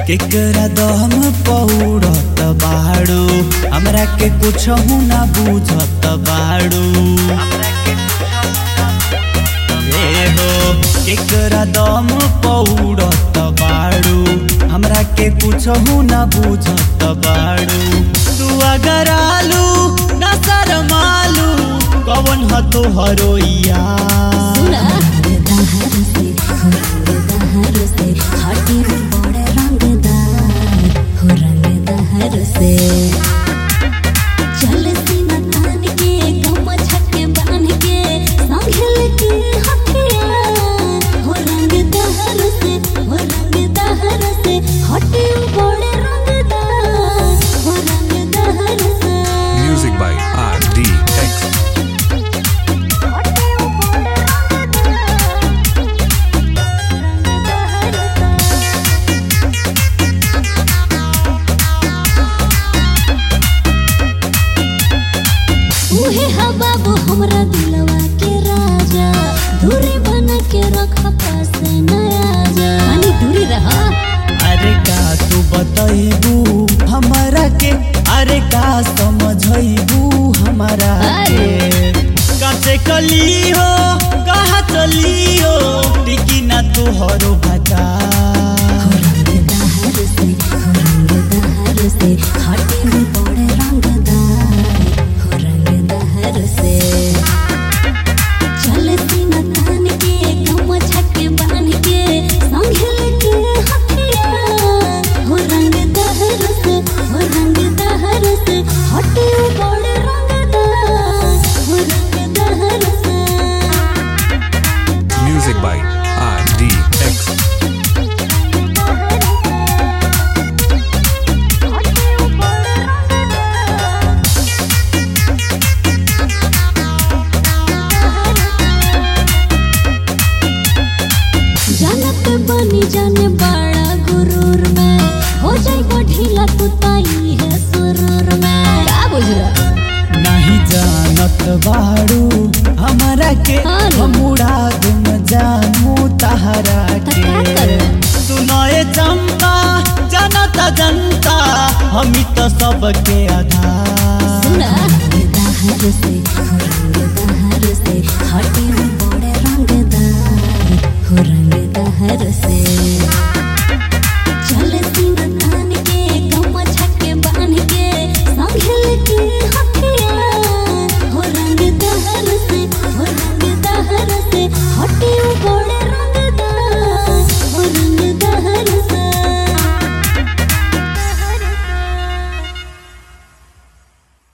केकरा दम पौड़त बाड़ू हमरा के कुछ ना बुझत बाड़ू ए हो केकरा दम पौड़त बाड़ू हमरा के कुछ ना बुझत बाड़ू तू अगर आलू ना शरमालू कवन ह तोहरो यार सुना दहर से हो दहर से हटी बड़े रंगदार हो रंग दहर से चल सीना तान के गम छके बांध के संघल के हथियार हो रंग दहर से हो रंग दहर से हटी बड़े रंगदार हो रंग दहर से Music by RDX. उहे हा बाबू हमरा दिलवा के राजा दूरी बना के रख पास न आजा अनि दूरी रह अरे का तू बतैबू हमरा के अरे का समझैबू हमरा के काचे कली हो कहा चली हो टिकी ना तोहरो भटा रंग दहर से हो रंग दहर से हटे में बड़े रंगदार हो रंग दहर से चल सीना तान के गम छके बांध के संघल के हथियार हो रंग दहर से हो रंग दहर से हटे बड़े रंगदार हो रंग दहर से Music by RDX. जानत बनी जाने बड़ा गुरूर में हो जाई बढ़ीला तू ताई है सुरूर में का बुझला नहीं जानत बाड़ू हमरा के हाँ ना। हम उड़ा दूम जानू तहरा त का के करब? सुनाए चंपा जनता जनता हम तो सबके आधार सुना दहर से हो रंग दहर से हटे